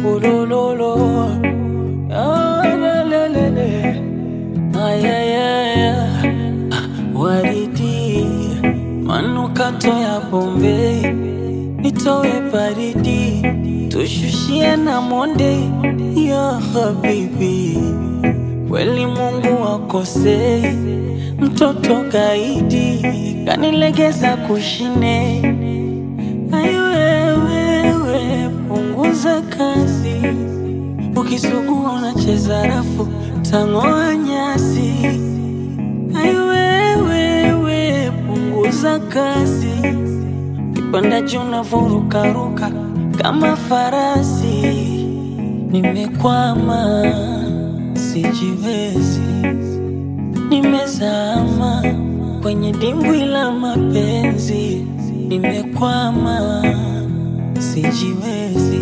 ulololo Ah, lelelele. Ay, ay, ay, ay. Waridi manukato ya Bombay nitowe baridi tushushie na monde ya habibi kweli Mungu akosei mtoto kaidi kanilegeza kushine ayo wewe punguza kasi ukisugua unacheza rafu tang'oa nyasi ayo wewe punguza kasi kipanda juu navurukaruka kama farasi nimekwama sijiwezi nimezama kwenye dimbwi la mapenzi nimekwama sijiwezi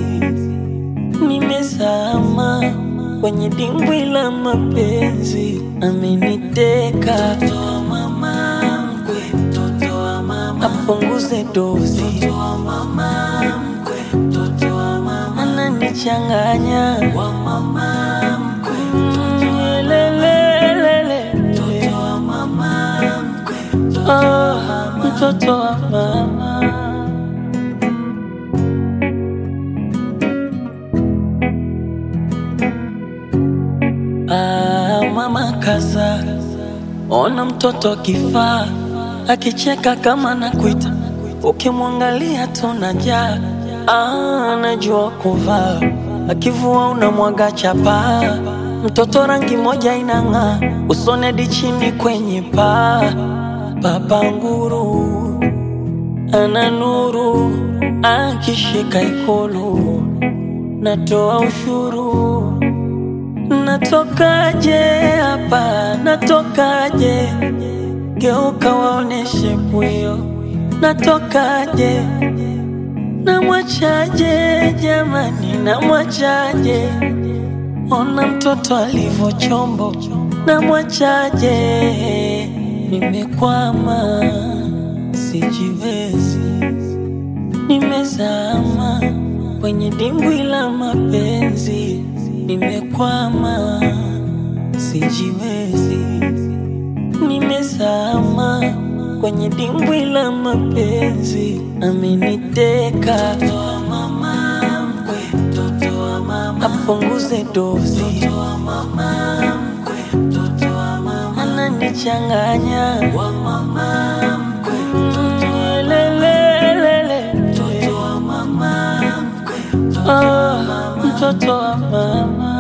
nimezama kwenye dimbwi la mapenzi ameniteka Mtoto wa mama mkwe, mtoto wa mama apunguze dozi mtoto wa mama mkwe, mtoto wa mama ananichanganya wa mama mkwe, mtoto wa lelelele mtoto wa mama mkwe, mtoto wa mama mtoto wa mama Ah, mama kaza, ona mtoto kifaa akicheka kama nakuita, ukimwangalia tunajaa. Ah, anajua kuvaa, akivua unamwaga chapa. Mtoto rangi moja inang'aa, usone hadi chini kwenye paa. Baba nguru ana nuru, akishika ikulu natoa ushuru Natokaje hapa, natokaje? Geuka waoneshe pwio, natokaje? Namwachaje jamani, namwachaje? Ona mtoto alivyo chombo, namwachaje? Nimekwama, sijiwezi, nimezama kwenye dimbwi la mapenzi, nimekwama, sijiwezi, nimezama kwenye dimbwi la mapenzi, ameniteka mtoto wa mama mkwe, mtoto wa mama apunguze dozi, mtoto wa mama mkwe, mtoto wa mama ananichanganya wa mama mkwe, mtoto wa lelelele, mtoto wa mama mkwe, mtoto wa mama mtoto wa mama